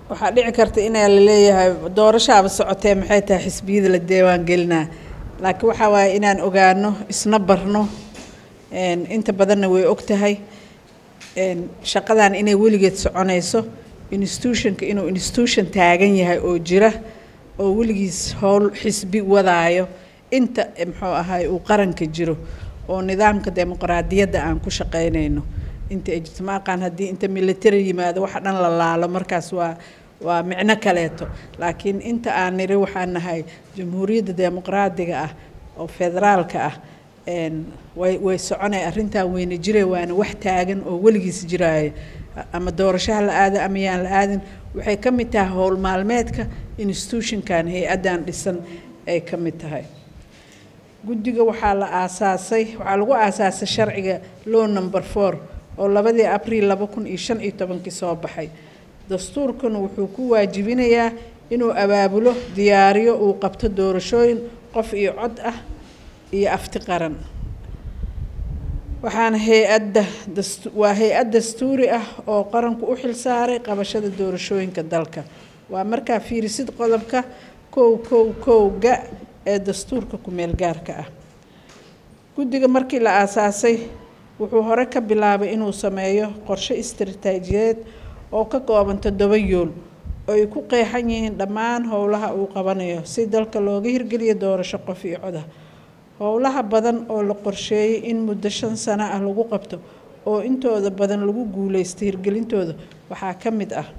waxaa dhici karta inaa laleeyahay doorashaaba socotee maxay tahay xisbiyada la diiwaan gelinaa laakiin waxaa waaye inaan ogaano isna barno inta badanna way og tahay shaqadan inay weligeed soconayso institutionka inuu institution taagan yahay oo jira oo weligiis howl xisbi wadaayo inta muxuu ahay uu qaranka jiro oo nidaamka dimuqraadiyadda aan ku shaqaynayno inta ay jirto ma aqaan haddii inta military yimaado waxa dhan la laalo markaas waa waa micno kaleeto laakiin inta aan niri waxaan nahay jamhuuriyadda dimuqraadiga ah oo federaalka ah way way soconay arrintan weyna jire waana wax taagan oo weligiis jiraayo ama doorashaha la aado ama yaan la aadin waxay ka mid tahay howl maalmeedka institutionkan hay-addan dhisan ay ka mid tahay guddiga waxaa la aasaasay waxaa lagu aasaasay sharciga law number four oo labadii abriil laba kun iyo shan iyo tobankii soo baxay dastuurkuna wuxuu ku waajibinayaa inuu abaabulo diyaariyo uu qabto doorashooyin qof iyo cod ah iyo afti qaran waxaana hay-adda waa hay-ad dastuuri ah oo qaranku u xil saaray qabashada doorashooyinka dalka waa markaa fiirisid qodobka kow kow kowga ee dastuurka ku-meel gaarka ah guddiga markii la aasaasay wuxuu hore ka bilaabay inuu sameeyo qorshe istaraatiijiyeed oo ka kooban toddoba yool oo ay ku qeexan yihiin dhammaan howlaha uu qabanayo si dalka looga hirgeliyo doorasho qof iyo coda howlaha badan oo la qorsheeyey in muddo shan sano ah lagu qabto oo intooda badan lagu guuleystay hirgelintooda waxaa ka mid ah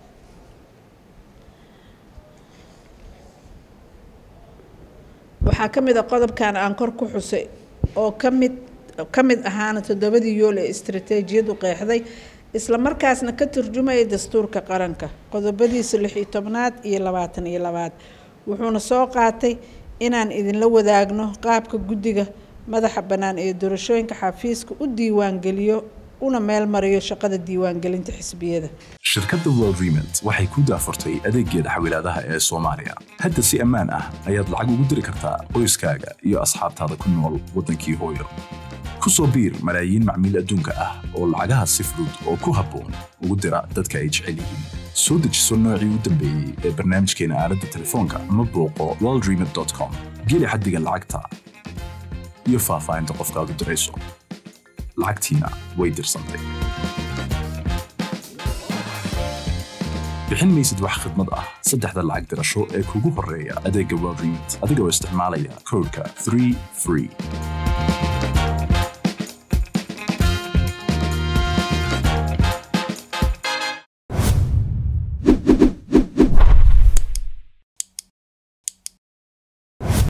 waxaa ka mid ah qodobkan aan kor ku xusay oo ka mid ka mid ahaana toddobadii yool ee istaraatiijiyadu qeexday isla markaasna ka turjumaya dastuurka qaranka qodobadiisa lix iyo tobnaad iyo labaatan iyo labaad wuxuuna soo qaatay inaan idinla wadaagno qaabka guddiga madaxa bannaan ee doorashooyinka xafiiska u diiwaangeliyo una meel mariyo shaqada diiwaangelinta xisbiyada shirkadda world remont waxay ku daafurtay adeegeeda xawilaadaha ee soomaaliya hadda si ammaan ah ayaad lacag ugu diri kartaa qoyskaaga iyo asxaabtaada ku nool waddankii hooyo ku soo biir malaayiin macmiil adduunka ah oo lacagaha si fudud oo ku habboon ugu dira dadka ay jecel yihiin soo dejiso noocii u dambeeyey ee barnaamijkeena aaladda telefoonka ama booqo worldremont com geli xaddiga lacagta iyo faahfaahinta qofkaad u dirayso lacagtiina way dirsantay bixin maysid wax khidmad ah saddexda lacag dirasho ee kugu horreeya adeegga world remont adigoo isticmaalaya koodhka 3 free